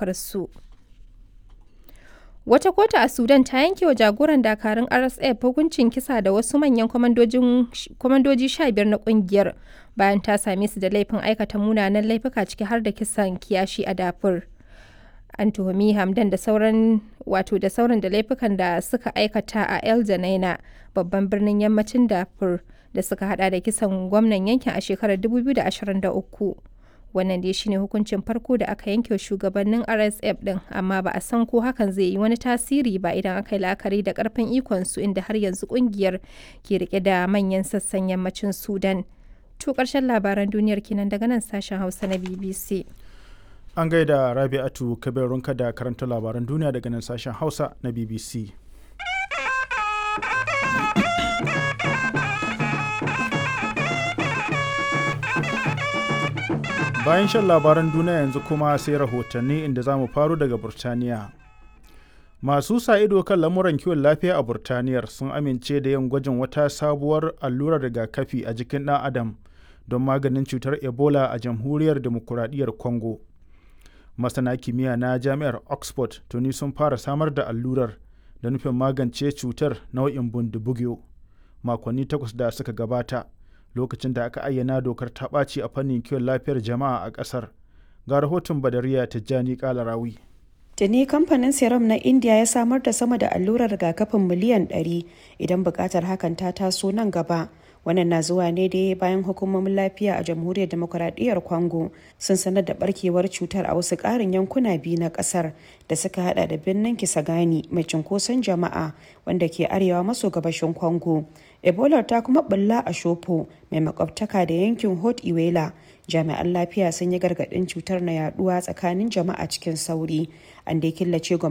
ɗaukar su. Wata kotu a Sudan ta yanke wa jagoran dakarun RSF hukuncin kisa da wasu manyan kwamandoji sha biyar na kungiyar bayan ta same su da laifin aikata munanan laifuka ciki har da kisan kiyashi a Darfur. An tuhumi Hamdan da sauran wato da sauran da laifukan da suka aikata a El Janaina babban birnin yammacin Darfur da suka hada da kisan gwamnan yankin a shekarar 2023. wannan dai shine hukuncin farko da aka yanke shugabannin rsf din amma ba a san ko hakan zai yi wani tasiri ba idan aka yi la'akari da karfin ikon su inda har yanzu kungiyar ke rike da manyan sassan yammacin sudan to karshen labaran duniyar kenan daga nan sashen hausa na bbc an gaida rabi'atu kabirunka da karanta labaran duniya daga nan sashen hausa na bbc bayan shan labaran duniya yanzu kuma sai rahotanni inda za mu faru daga burtaniya masu sa ido kan lamuran kiwon lafiya a burtaniyar sun amince da yin gwajin wata sabuwar allurar rigakafi a jikin ɗan adam don maganin cutar ebola a jamhuriyar demokuraɗiyyar congo masana kimiyya na jami'ar oxford tuni sun fara samar da allurar da nufin magance cutar nau'in bundibugyo makonni takwas da suka gabata lokacin da aka ayyana dokar ta ɓaci a fannin kiwon lafiyar jama'a a ƙasar ga rahoton badariya tijjani kalarawi Tuni kamfanin serum na India ya samar da sama da allurar rigakafin miliyan 100 idan buƙatar hakan ta taso nan gaba. Wannan na zuwa ne dai bayan hukumomin lafiya a jamhuriyar demokuraɗiyyar Congo sun sanar da barkewar cutar a wasu ƙarin yankuna biyu na ƙasar da suka hada da birnin Kisagani mai cunkoson jama'a wanda ke arewa maso gabashin Congo. Ebola ta kuma bulla a Shopo mai makwabtaka da yankin Hot Iwela. Jami'an lafiya sun yi gargaɗin cutar na yaduwa tsakanin jama'a cikin sauri. An dai killace